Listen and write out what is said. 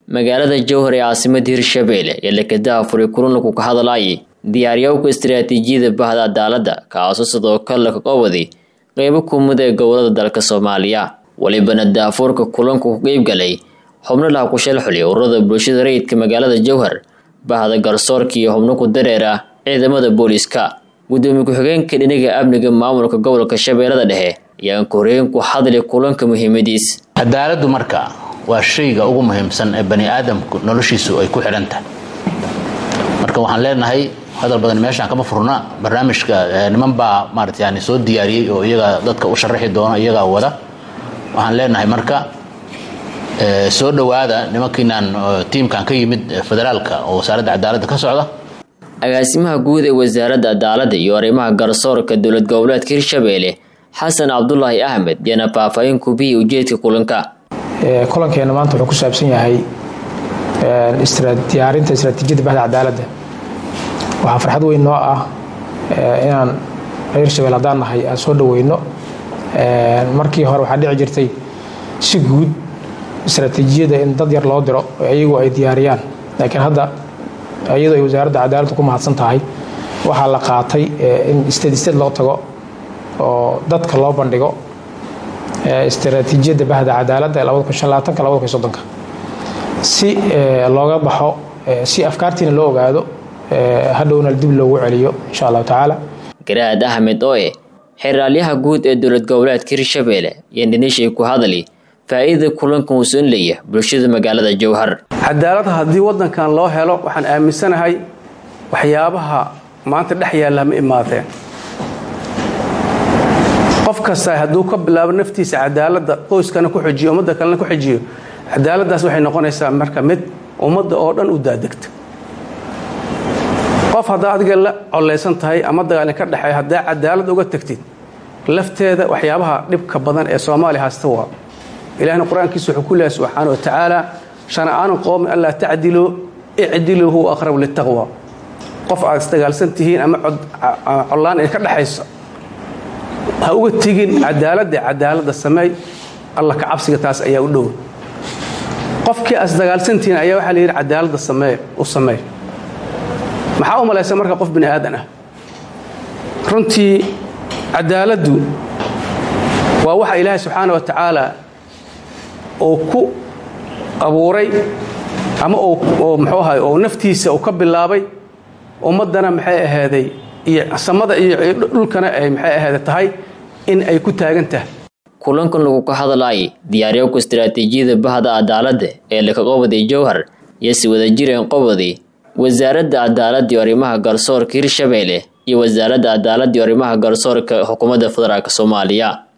magaalada jowhar ee caasimada hirshabeelle ee lekadaha furay kulanku ka hadlayay diyaariyowka istaraatiijiyada bahda cadaaladda kaasoo sidoo kale ka qawaday qeybo kumid ee gobolada dalka soomaaliya welibana daafuurka kulanku ku qeybgalay xubno laha ku shalxuliya ururada bulshada rayidka magaalada jowhar bahda garsoorka iyo xubno ku dareer ah ciidamada booliiska gudoomiye ku-xigeenka dhinaga amniga maamulka gobolka shabeellada dhexe ayaan koreen ku hadlay kulanka muhiimadiis cadaaladdu marka waa shayga ugu muhiimsan ee bani aadamku noloshiisu ay ku xidhan tahay marka waxaan leenahay hadal badan meeshaan kama furna barnaamijka niman baa maarata yani soo diyaariyey oo iyagaa dadka u sharaxi doona iyagaa wada waxaan leenahay marka soo dhowaada nimankiinaan tiimkan ka yimid federaalka oo wasaaradda cadaaladda ka socda agaasimaha guud ee wasaaradda cadaaladda iyo arrimaha garsoorka dowlad goboleedka hirshabeelle xasan cabdulaahi axmed yaana faahfaahin kubihii ujeedka kulanka kulankeena maanta wuxuu ku saabsan yahay diyaarinta istraatiijiyadda bahda cadaaladda waxaa farxad weyn noo ah inaan reer shabeel haddaan nahay aan soo dhaweyno markii hore waxaa dhici jirtay si guud istraatiijiyada in dad yar loo diro oo iyagu ay diyaariyaan laakiin hadda iyadoo ay wasaaradda cadaaladdu ku mahadsan tahay waxaa la qaatay in state state loo tago oo dadka loo bandhigo istraatiijiyadda bahda cadaaladda ee si looga baxo si afkaartiina loo ogaado hadhowna dib loogu celiyo insha allahu tacaala garaad axmed oo eh xeraalyaha guud ee dowlad goboleedka hirshabeelle iyo dhinishay ku hadli faa'iidada kulankan uu soon leeya bulshada magaalada jowhar cadaaladda haddii waddankan loo helo waxaan aaminsanahay waxyaabaha maanta dhex yaalla ma imaadeen qof kasta hadduu ka bilaabo naftiisa cadaaladda qoyskana ku xijiyo ummadda kalena ku xijiyo cadaaladdaas waxay noqonaysaa marka mid ummadda oo dhan u daadegta qof haddaa adiga la collaysan tahay ama dagaalin ka dhexeeya haddaa cadaalad uga tegtid lafteeda waxyaabaha dhibka badan ee soomaaliya haysta waa ilahna qur-aankiisa wuxuu ku leehay subxaana wa tacaala shana'aanu qowmin allaa tacdiluu icdiluu huwa aqrabu litaqwa qof aad isdagaalsan tihiin ama collaan ay ka dhexayso ha uga tegin cadaaladda cadaaladda sameey alla ka cabsiga taas ayaa u dhow qofkii aad isdagaalsantihiin ayaa waxaa la yidhi cadaaladda samee u sameey maxaa u malaysa marka qof bini aadan ah runtii cadaaladdu waa waxa ilaahay subxaana wa tacaala uu ku abuuray ama muxuu ahay oo naftiisa uu ka bilaabay ummaddana maxay ahaaday iyo samada iyo dhulkana ay maxay ahaada tahay in ay ku taagan tahay kulankan lagu ka hadlaayay diyaariyowka istaraatiijiyada bahda cadaaladda ee laka qobaday jowhar iyo si wadajireen qobaday wasaaradda cadaaladda iyo arrimaha garsoorka hirshabeelle iyo wasaaradda cadaaladda iyo arrimaha garsoorka xukuumadda federaalk soomaaliya